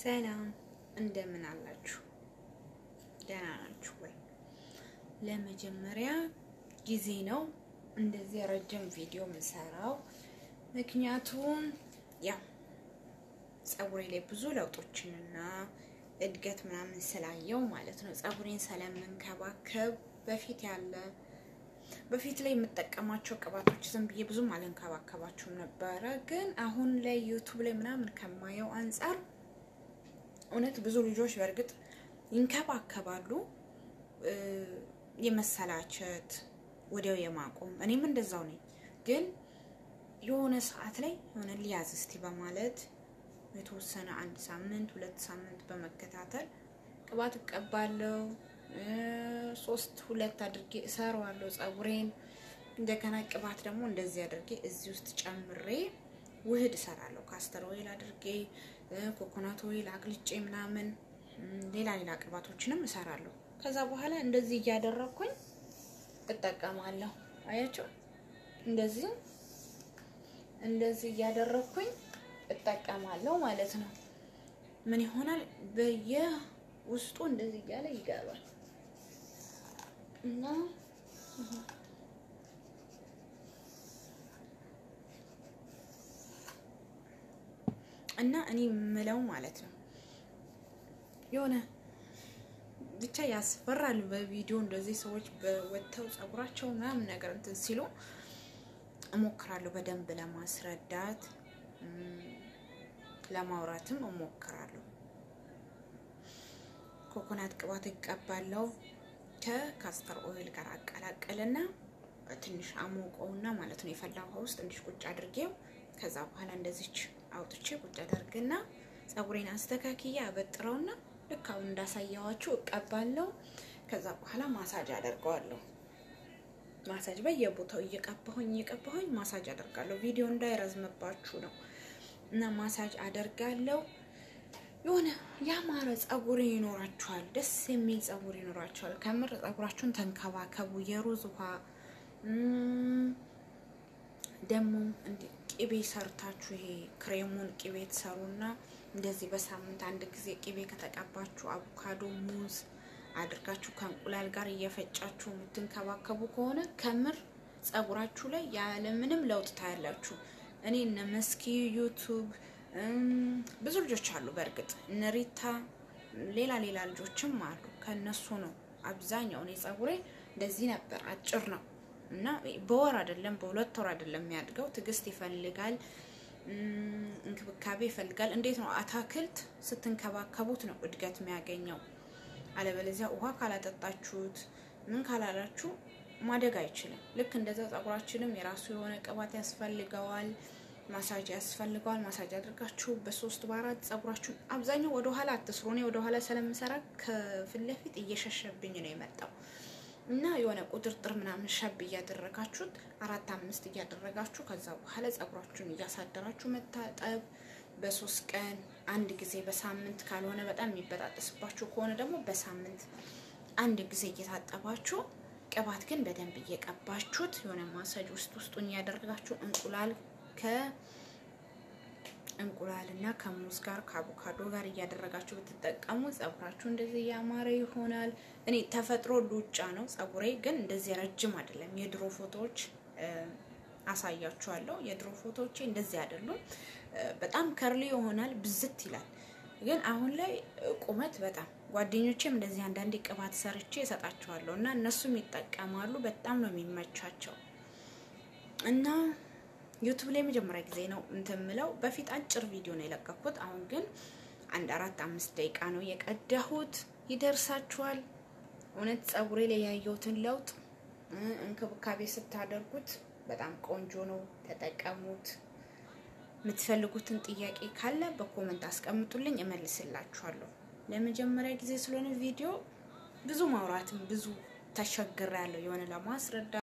ሰላም እንደምን አላችሁ? ደህና ናችሁ ወይ? ለመጀመሪያ ጊዜ ነው እንደዚህ ረጅም ቪዲዮ የምሰራው። ምክንያቱም ያው ፀጉሬ ላይ ብዙ ለውጦችንና እድገት ምናምን ስላየው ማለት ነው። ፀጉሬን ስለምንከባከብ በፊት ያለ በፊት ላይ የምጠቀማቸው ቅባቶች ዝም ብዬ ብዙም አልንከባከባቸውም ነበረ። ግን አሁን ላይ ዩቱብ ላይ ምናምን ከማየው አንጻር እውነት ብዙ ልጆች በእርግጥ ይንከባከባሉ፣ የመሰላቸት ወዲያው የማቆም እኔም እንደዛው ነኝ። ግን የሆነ ሰዓት ላይ የሆነ ሊያዝ እስቲ በማለት የተወሰነ አንድ ሳምንት ሁለት ሳምንት በመከታተል ቅባት እቀባለሁ። ሶስት ሁለት አድርጌ እሰራዋለሁ ፀጉሬን። እንደገና ቅባት ደግሞ እንደዚህ አድርጌ እዚህ ውስጥ ጨምሬ ውህድ እሰራለሁ። ካስተር ኦይል አድርጌ ኮኮናት ኦይል አቅልጬ ምናምን ሌላ ሌላ ቅባቶችንም እሰራለሁ። ከዛ በኋላ እንደዚህ እያደረግኩኝ እጠቀማለሁ። አያቸው እንደዚህ እንደዚህ እያደረግኩኝ እጠቀማለሁ ማለት ነው። ምን ይሆናል በየውስጡ እንደዚህ እያለ ይገባል እና እና እኔ የምለው ማለት ነው የሆነ ብቻ ያስፈራል። በቪዲዮ እንደዚህ ሰዎች በወጥተው ፀጉራቸው ምናምን ነገር እንትን ሲሉ እሞክራለሁ በደንብ ለማስረዳት ለማውራትም እሞክራለሁ። ኮኮናት ቅባት እቀባለሁ ከካስተር ኦይል ጋር አቀላቀልና ትንሽ አሞቀውና ማለት ነው የፈላ ውሃ ውስጥ ትንሽ ቁጭ አድርጌው ከዛ በኋላ እንደዚች አውጥቼ ቁጭ አደርግና ፀጉሬን አስተካክዬ አበጥረውና ልክ አሁን እንዳሳየዋችሁ እቀባለሁ። ከዛ በኋላ ማሳጅ አደርገዋለሁ። ማሳጅ በየቦታው እየቀባሁኝ እየቀባሁኝ ማሳጅ አደርጋለሁ። ቪዲዮ እንዳይረዝምባችሁ ነው እና ማሳጅ አደርጋለሁ። የሆነ ያማረ ፀጉር ይኖራችኋል። ደስ የሚል ፀጉር ይኖራችኋል። ከምር ፀጉራችሁን ተንከባከቡ። የሩዝ ውሃ ደግሞ ቅቤ ሰርታችሁ ይሄ ክሬሙን ቅቤ ትሰሩና እንደዚህ በሳምንት አንድ ጊዜ ቅቤ ከተቀባችሁ አቮካዶ፣ ሙዝ አድርጋችሁ ከእንቁላል ጋር እየፈጫችሁ የምትንከባከቡ ከሆነ ከምር ፀጉራችሁ ላይ ያለምንም ለውጥ ታያላችሁ። እኔ እነ መስኪ ዩቱብ ብዙ ልጆች አሉ። በእርግጥ እነ ሪታ ሌላ ሌላ ልጆችም አሉ። ከነሱ ነው አብዛኛው። እኔ ፀጉሬ እንደዚህ ነበር፣ አጭር ነው እና በወር አይደለም በሁለት ወር አይደለም የሚያድገው። ትዕግስት ይፈልጋል፣ እንክብካቤ ይፈልጋል። እንዴት ነው አታክልት ስትንከባከቡት ነው እድገት የሚያገኘው። አለበለዚያ ውሃ ካላጠጣችሁት ምን ካላላችሁ ማደግ አይችልም። ልክ እንደዛ ፀጉራችንም የራሱ የሆነ ቅባት ያስፈልገዋል፣ ማሳጅ ያስፈልገዋል። ማሳጅ አድርጋችሁ በሶስት በአራት ፀጉራችሁን አብዛኛው ወደ ኋላ አትስሩ። እኔ ወደ ኋላ ስለምሰራ ከፊት ለፊት እየሸሸብኝ ነው የመጣው እና የሆነ ቁጥርጥር ምናምን ሸብ እያደረጋችሁት አራት አምስት እያደረጋችሁ ከዛ በኋላ ፀጉራችሁን እያሳደራችሁ መታጠብ በሶስት ቀን አንድ ጊዜ በሳምንት ካልሆነ በጣም የሚበጣጠስባችሁ ከሆነ ደግሞ በሳምንት አንድ ጊዜ እየታጠባችሁ ቅባት ግን በደንብ እየቀባችሁት የሆነ ማሳጅ ውስጥ ውስጡን እያደረጋችሁ እንቁላል ከእንቁላል እና ከሙዝ ጋር ከአቮካዶ ጋር እያደረጋችሁ ብትጠቀሙ ፀጉራችሁ እንደዚህ እያማረ ይሆናል። እኔ ተፈጥሮ ሉጫ ነው ፀጉሬ፣ ግን እንደዚህ ረጅም አይደለም። የድሮ ፎቶዎች አሳያችኋለሁ። የድሮ ፎቶዎቼ እንደዚህ አይደሉም። በጣም ከርሊ ይሆናል፣ ብዝት ይላል። ግን አሁን ላይ ቁመት በጣም ጓደኞቼም እንደዚህ አንዳንዴ ቅባት ሰርቼ እሰጣቸዋለሁ እና እነሱም ይጠቀማሉ። በጣም ነው የሚመቻቸው እና ዩቱብ ላይ መጀመሪያ ጊዜ ነው እንትን ምለው። በፊት አጭር ቪዲዮ ነው የለቀኩት። አሁን ግን አንድ አራት አምስት ደቂቃ ነው የቀዳሁት። ይደርሳችኋል። እውነት ፀጉሬ ላይ ያየሁትን ለውጥ እንክብካቤ ስታደርጉት በጣም ቆንጆ ነው። ተጠቀሙት። የምትፈልጉትን ጥያቄ ካለ በኮመንት አስቀምጡልኝ፣ እመልስላችኋለሁ። ለመጀመሪያ ጊዜ ስለሆነ ቪዲዮ ብዙ ማውራትም ብዙ ተቸግሬያለሁ የሆነ ለማስረዳት